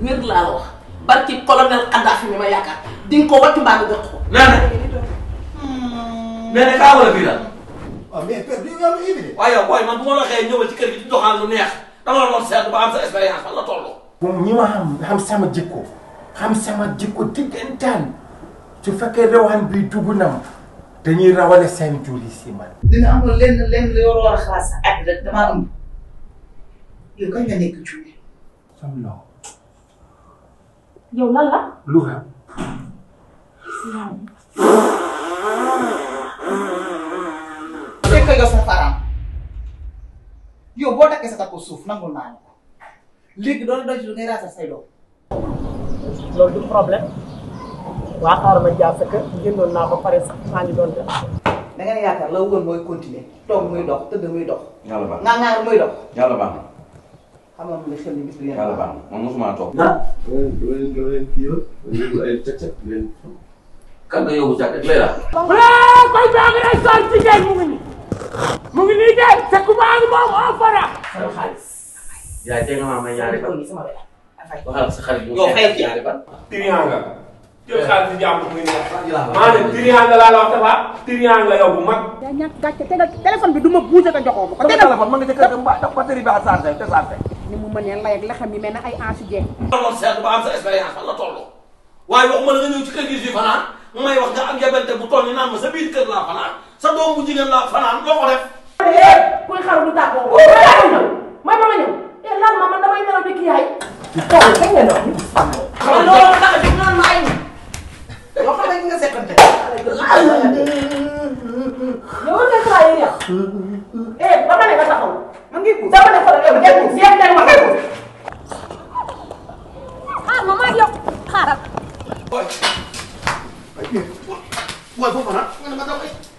wér laa la wax barki colonel Kadhafi mi ma yaakaar di nga ko wattu mbaa nga jox ko. nee na nee na kaa wala fii la waaw mais père bi yow yaa ngi waaye yow booy man bu ma la waxee ñëwal ci kër gi di doxaan lu neex dama la doon seetlu ba am sa expérience fan la toll. moom ñi ma xam xam sama jikko xam sama jikko diggantaan su fekkee rawaan bi dugg na ma dañuy rawale seen julli si man. dina amul lenn lenn li war a war a xalaat sa at rek damaa am yow kañ nga nekk cuune. sam loo yow lan la. lu xam fekk nga sa faraam yow boo takkee sa takku suuf nangul naa la ko léegi doon doy ci lu ngay raasal say doom. loolu du problème waa xaaral ma jaar sa kër jëndoon naa ko pare sax maa ngi doon def. da ngeen yaakaar la woon mooy continuer toog muy dox tëdd muy dox. yàlla baax ngaa ngaa muy dox. yàlla baax na xam nga li xel ni bis bi yéen yàlla baax na man mosuma toog. ah doo leen doo leen kii la doo leen ay càq càq leen. kan nga yóbbu càkk lay la. ah koy baa ngi lay sol jigéen mu ngi nii mu ngi nii de te ku maa ngi moom oo fara. sama xaalis. yaay tey nga maa may ñaari ko fan. nii sama wér. afay. waxal sa xarit yow fayal ci. ñaari fan. tiriyan nga jël xaalis di jàmm muy neex maa ne tiriyan nga laa la wax dafa tiriyan nga yow bu mag. yaa ñàkk gàcce tegal téléphone bi du ma bougé ko joxoo ma ko. tegal téléphone ma nga ca kër ga mbaa batterie bi à chargé te chargé. ni mu mënee lay ak lexam yi mel ne ay ansi jeex. dama doon seetlu ba am sa expérience fan la toll. waaye waxuma la nga ñëw ci kër gi fii fanaan may wax nga am yabante bu toll ni naan ma sa biir kër laa fanaan sa doom bu jigéen laa fanaan loo ko def. kuy xaru du tàggoo. may ma ma ñëw. eh lan ma man damay nelaw di kii yaay. xam nga loolu tax a jóg naan ma ay ni. yoo xam ne nga seqante. yow nga travailler yow. eh ba ma ne nga taxaw. man ngi ko. dama ne ko yow ngeen ko ngeen ngeen wax ko. ah maman yow xaaral. booy. booy foofu nag. nga ne ma daw ay.